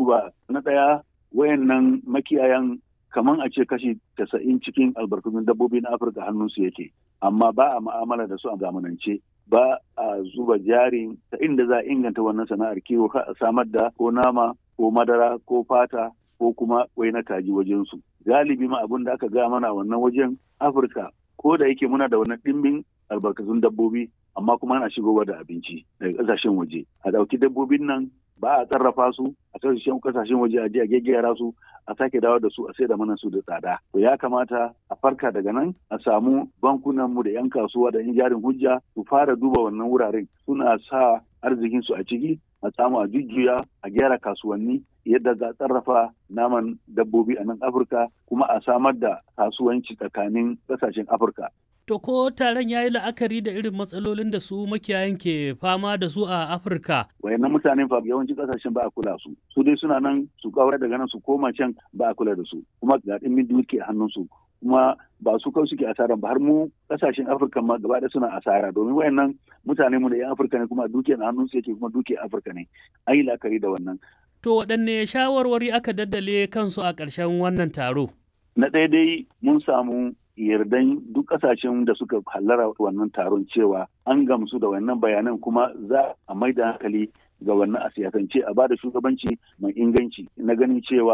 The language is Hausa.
duba na ɗaya wayannan makiyayan kaman a ce kashi casa'in cikin albarkatun dabbobi na afirka hannunsu yake amma ba a ma'amala da su a zamanance ba a zuba jari ta inda za a inganta wannan sana'ar kiwo a samar da ko nama ko madara ko fata ko kuma wai na kaji wajensu galibi ma abin da aka ga mana wannan wajen afirka ko da yake muna da wannan ɗimbin albarkatun dabbobi amma kuma ana shigowa da abinci daga ƙasashen waje a ɗauki dabbobin nan ba a sarrafa su a kasashen kasashen waje a je a gaggera su a sake dawo da su a sai da mana su da tsada to ya kamata a farka daga nan a samu bankunan mu da yan kasuwa da yan jarin hujja su fara duba wannan wuraren suna sa arzikin su a ciki a samu a jujjuya a gyara kasuwanni yadda za a sarrafa naman dabbobi a nan afirka kuma a samar da kasuwanci tsakanin kasashen afirka To ko taron ya yi la'akari da irin matsalolin da su makiyayan ke fama da su a Afirka? Wayannan mutanen fa yawanci kasashen ba a kula su. Su dai suna nan su kawar daga nan su koma can ba a kula da su. Kuma ga ɗimbin duke hannun su. Kuma ba su kawai suke asara ba har mu kasashen Afirka ma gaba da suna asara domin wayannan mutane mu da yan Afirka ne kuma duke na hannun su yake kuma duke Afirka ne. An yi la'akari da wannan. To waɗanne shawarwari aka daddale kansu a ƙarshen wannan taro? Na ɗaya dai mun samu yardan duk kasashen da suka hallara wannan taron cewa an gamsu da wannan bayanan kuma za a mai da hankali ga wannan a siyasance a bada shugabanci mai inganci na ganin cewa